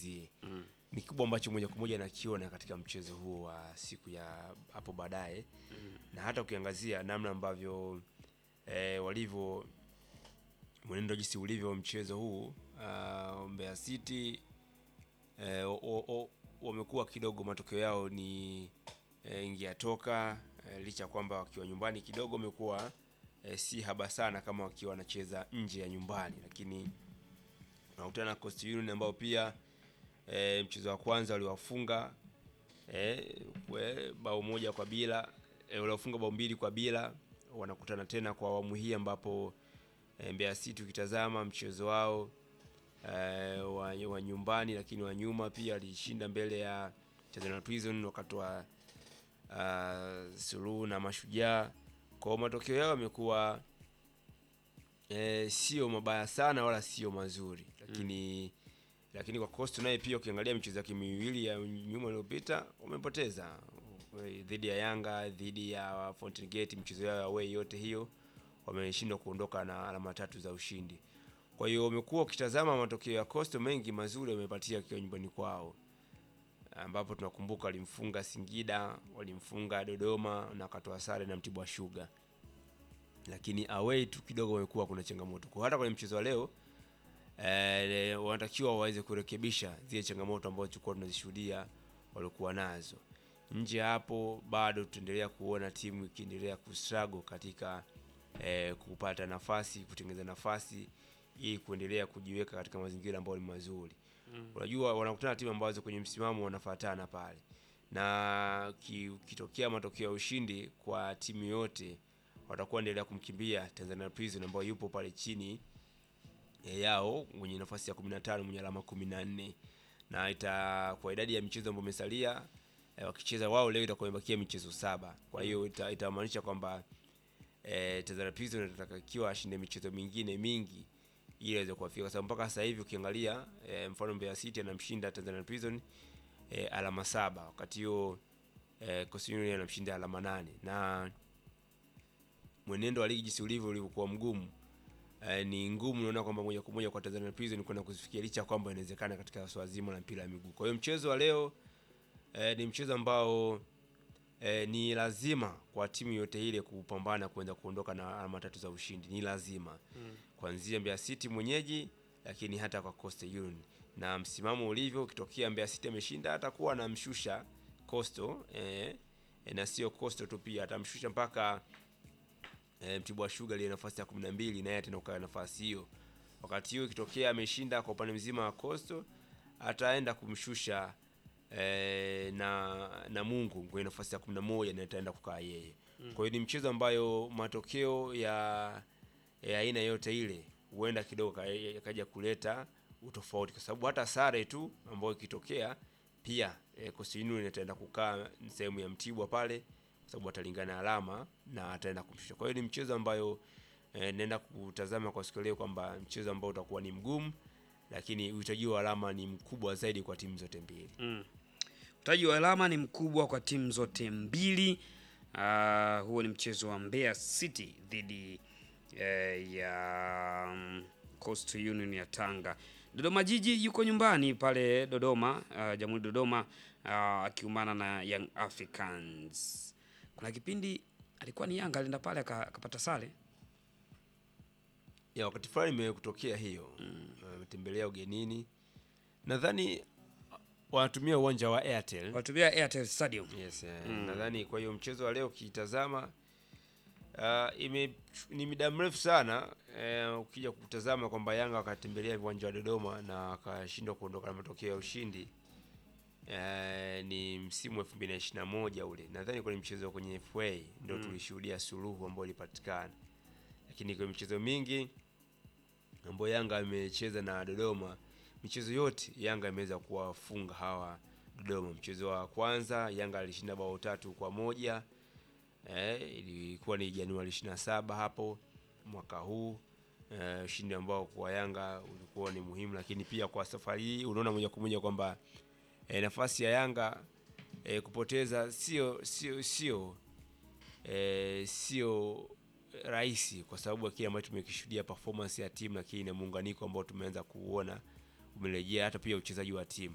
mwenzie ni kikubwa ambacho moja kwa moja nakiona katika mchezo huo wa siku ya hapo baadaye na hata ukiangazia namna ambavyo eh, walivyo mwenendo jinsi ulivyo mchezo huu uh, Mbeya City eh, o- o- o- wamekuwa kidogo matokeo yao ni eh, ingia toka eh, licha ya kwamba wakiwa nyumbani kidogo wamekuwa eh, si haba sana kama wakiwa wanacheza nje ya nyumbani, lakini unakutana na Coast Union ambao pia eh, mchezo wa kwanza waliwafunga eh, kwe- bao moja kwa bila eh, waliwafunga bao mbili kwa bila. Wanakutana tena kwa awamu hii ambapo eh, Mbeya City ukitazama mchezo wao eh, wa, wa nyumbani lakini wa nyuma pia alishinda mbele ya Tanzania Prison wakatoa uh, suluhu na Mashujaa. Kwa matokeo yao yamekuwa eh, sio mabaya sana wala sio mazuri, lakini lakini kwa Coast naye pia ukiangalia michezo yake miwili ya nyuma iliyopita wamepoteza eh, dhidi ya Yanga, dhidi ya Fountain Gate, michezo yao ya away yote hiyo wameshindwa kuondoka na alama tatu za ushindi. Kwa hiyo wamekuwa ukitazama matokeo ya Coastal mengi mazuri wamepatia akiwa nyumbani kwao, ambapo tunakumbuka walimfunga Singida, walimfunga Dodoma na wakatoa sare na Mtibwa Sugar, lakini away tu kidogo wamekuwa kuna changamoto. Kwa hata kwenye mchezo wa leo eh, wanatakiwa waweze kurekebisha zile changamoto ambazo tulikuwa tunazishuhudia walikuwa nazo. Nje ya hapo bado tutaendelea kuona timu ikiendelea kustruggle katika eh, kupata nafasi, kutengeneza nafasi ili kuendelea kujiweka katika mazingira ambayo ni mazuri. Unajua wanakutana na timu ambazo kwenye msimamo wanafuatana pale, na ki- ukitokea matokeo ya ushindi kwa timu yote watakuwa endelea kumkimbia Tanzania Prison ambayo yupo pale chini eh, yao mwenye nafasi ya 15 mwenye alama 14 na ita kwa idadi ya michezo ambayo imesalia eh, wakicheza wao leo itakuwa imebakia michezo saba. Kwa hiyo ita- itamaanisha kwamba eh, Tanzania Prison itatakiwa ashinde michezo mingine mingi ili aweze kuwafika, kwa sababu mpaka sasa hivi ukiangalia eh, mfano Mbeya City anamshinda Tanzania Prison eh, alama saba wakati huo eh, Coastal Union anamshinda alama nane na mwenendo wa ligi jinsi ulivyo ulivyokuwa mgumu eh, ni ngumu naona kwamba moja kwa moja kwa Tanzania Prison kwenda kuzifikia licha ya kwamba inawezekana katika swala zima la mpira wa miguu. Kwa hiyo mchezo wa leo eh, ni mchezo ambao eh, ni lazima kwa timu yote ile kupambana kuweza kuondoka na alama tatu za ushindi, ni lazima kuanzia Mbeya City mwenyeji, lakini hata kwa Coastal Union na msimamo ulivyo, ukitokea Mbeya City ameshinda atakuwa anamshusha Coastal eh, eh, na sio Coastal tu, pia atamshusha mpaka e, Mtibwa Sugar ile nafasi ya 12 naye tena ukaa nafasi hiyo. Wakati hiyo ikitokea ameshinda kwa upande mzima wa Coastal ataenda kumshusha e, na na Mungu kwenye nafasi ya 11 na ataenda kukaa yeye. Kwa hiyo ni mchezo ambayo matokeo ya ya aina yote ile huenda kidogo ka- yakaja kuleta utofauti, kwa sababu hata sare tu ambayo ikitokea pia e, Coastal Union itaenda kukaa sehemu ya Mtibwa pale kwa sababu atalingana alama na ataenda kumshusha. Kwa hiyo ni mchezo ambayo eh, naenda kutazama kwa siku ya leo kwamba mchezo ambao utakuwa ni mgumu, lakini uhitaji wa alama ni mkubwa zaidi kwa timu zote mbili. Utaji wa alama ni mkubwa kwa timu zote mbili. Ah, huo ni mchezo wa Mbeya City dhidi eh, ya mm, Coastal Union ya Tanga. Dodoma Jiji yuko nyumbani pale Dodoma, ah, Jamhuri Dodoma, ah, akiumana na Young Africans. Kuna kipindi alikuwa ni Yanga alienda pale aka- akapata sare. Ya wakati fulani imekutokea hiyo wametembelea ugenini, nadhani wanatumia uwanja wa Airtel Watumia Airtel Stadium. Yes, eh, nadhani kwa hiyo mchezo wa leo ukitazama uh, ime ni muda mrefu sana eh, ukija kutazama kwamba Yanga wakatembelea uwanja wa Dodoma na wakashindwa kuondoka na matokeo ya ushindi eh, ni msimu wa 2021 ule. Nadhani kwenye mchezo kwenye FA ndio tulishuhudia suluhu ambayo ilipatikana, lakini kwenye michezo mingi ambayo Yanga amecheza na Dodoma, michezo yote Yanga imeweza kuwafunga hawa Dodoma. Mchezo wa kwanza Yanga alishinda bao tatu kwa moja eh, ilikuwa ni Januari 27 hapo mwaka huu eh, ushindi ambao kwa Yanga ulikuwa ni muhimu, lakini pia kwa safari hii unaona moja kwa moja kwamba eh, nafasi ya Yanga eh, kupoteza sio sio sio eh, sio rahisi kwa sababu ya kile ambacho tumekishuhudia performance ya timu, lakini na muunganiko ambao tumeanza kuuona umerejea, hata pia uchezaji wa timu.